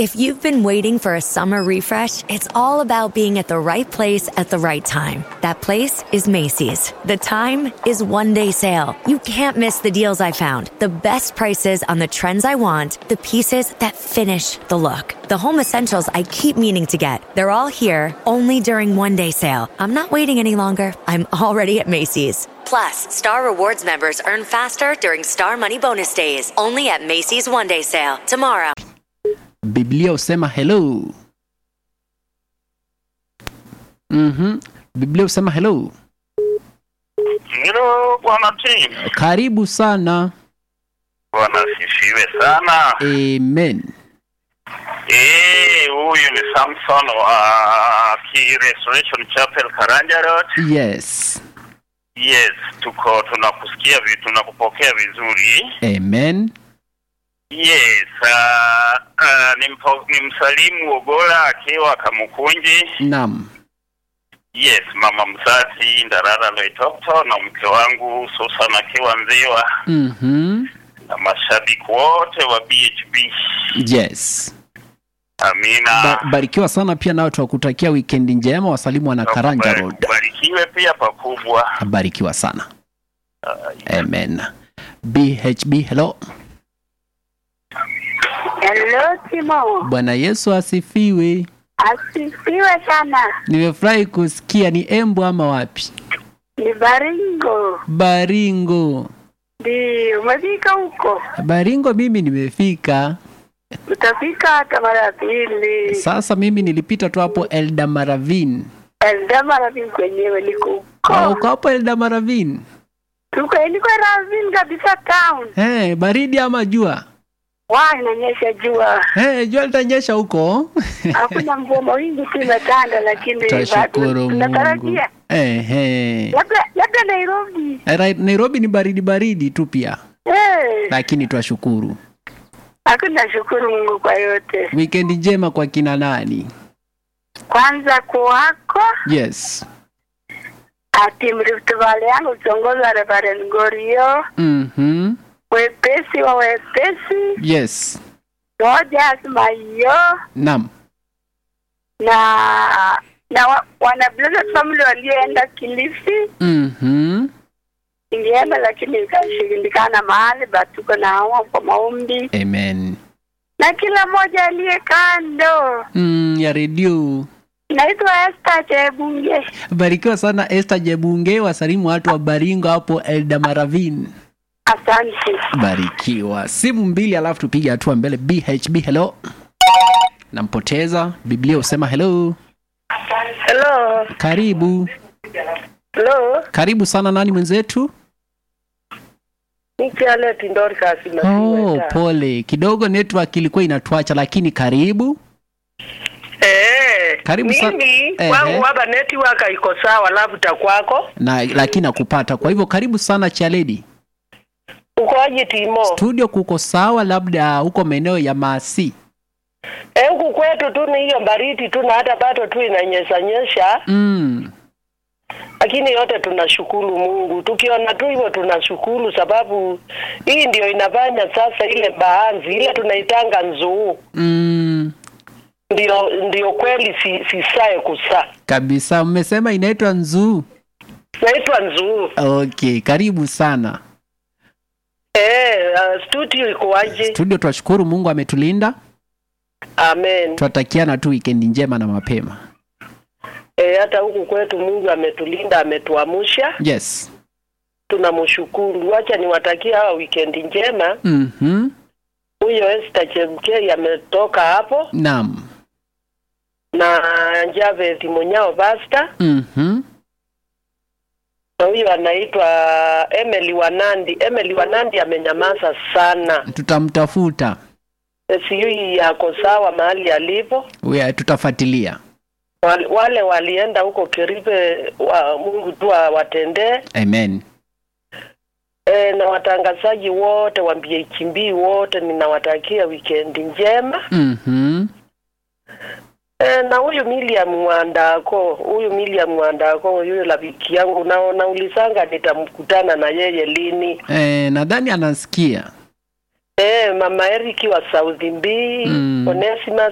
If you've been waiting for a summer refresh, it's all about being at the right place at the right time. That place is Macy's. The time is one day sale. You can't miss the deals I found, the best prices on the trends I want, the pieces that finish the look, the home essentials I keep meaning to get. They're all here only during one day sale. I'm not waiting any longer. I'm already at Macy's. Plus, Star Rewards members earn faster during Star Money Bonus Days, only at Macy's One Day Sale tomorrow. biblia husema hello mm-hmm. biblia husema hello Hilo bwana Tim, karibu sana bwana asifiwe sana. amen Eh, huyu ni Samson wa Key Restoration Chapel Karanja Road. yes Yes, tuko tunakusikia vi, tunakupokea vizuri. amen Yes, uh, uh, ni, mpo, ni msalimu Ogola akiwa Kamukunji. nam Yes, mama mzazi Ndarara Loitokto na mke wangu Susan akiwa Nziwa mm-hmm. na mashabiki wote wa BHB. yes Amina. ba- barikiwa sana pia nao twakutakia wikendi njema wasalimu wana karanja road Barikiwe pia pakubwa. barikiwa sana amen bhb hello Hello Timo, bwana yesu asifiwe asifiwe sana. nimefurahi kusikia ni embu ama wapi Ni Baringo, baringo ndio umefika huko? baringo mimi nimefika Utafika hata mara pili. sasa mimi nilipita tu hapo eldamaravin Eldama Ravin kwenyewe niko Ah, huko, uko hapo eldamaravin tuko niko Ravin kabisa town. hey, baridi ama jua Wa inanyesha jua, hey, jua litanyesha huko hakuna mvua, mawingu tu imetanda, lakini tashukuru bado mungu tunatarajia hey, hey. labda labda Nairobi. Right, nairobi ni baridi baridi tu pia Eh, lakini twashukuru hakuna shukuru Mungu kwa yote. wikendi njema kwa kina nani Kwanza kwako yes ati Rift Valley yangu ukiongozwa Reverend Gorio, mm-hmm. wepesi wa wepesi, yes Rogers Mayo nam na na wa, wana blessed family walioenda Kilifi. mm-hmm. Ingeenda lakini ikashindikana mahali, but tuko na hao kwa maombi amen na kila mmoja aliye kando. mm, ya redio Naitwa Esther Chebunge. barikiwa sana Esther Jebunge, wasalimu watu wa Baringo hapo Eldamaravin. Asante. Barikiwa. Simu mbili alafu tupige hatua mbele. BHB hello. Nampoteza. Biblia husema hello. Hello. Karibu. Hello. Karibu sana nani mwenzetu? Ni Charlotte Dorcas Oh, pole. Kidogo network ilikuwa inatuacha lakini karibu. Eh, Karibu sana. mimi Ehe. kwangu hapa network iko sawa, labda kwako Na lakini nakupata. Kwa hivyo karibu sana Chaledi. ukoaje Timo? Studio kuko sawa labda huko maeneo ya Masi. Eh, huku kwetu tu ni hiyo baridi tu na hata bado tu inanyesha nyesha, Mm. lakini yote tunashukuru Mungu. Tukiona tu hivyo tunashukuru, sababu hii ndio inafanya sasa ile baanzi ile tunaitanga nzuu Mm. ndio ndio kweli si, sisae kusaa Kabisa. Mmesema inaitwa Nzuu. naitwa nzuu. Okay, karibu sana. Eh, uh, studio ikoaje? Studio twashukuru Mungu ametulinda. Amen. Twatakiana tu wikendi njema na mapema. Eh, hata huku kwetu Mungu ametulinda, ametuamsha, Yes. tunamshukuru. Wacha niwatakie hawa wikendi njema. Mhm. Huyo Esther Chemkei ametoka hapo Naam. na Javeth Munyao Basta Mhm. na huyo anaitwa Emily Wanandi. Emily Wanandi amenyamaza sana, Tutamtafuta. Eh, sijui yako sawa mahali alipo. We, tutafuatilia. Wale, wale walienda huko Keribe wa, Mungu tu awatendee. Amen. E, na watangazaji wote wa BHB wote ninawatakia wikendi njema. Mhm. E, na huyu Miriam Mwandako, huyu Miriam Mwandako, huyu rafiki yangu, na naulizanga nitamkutana na yeye lini. Eh, nadhani anasikia. E, mama Eriki wa South B, Mm. Onesimus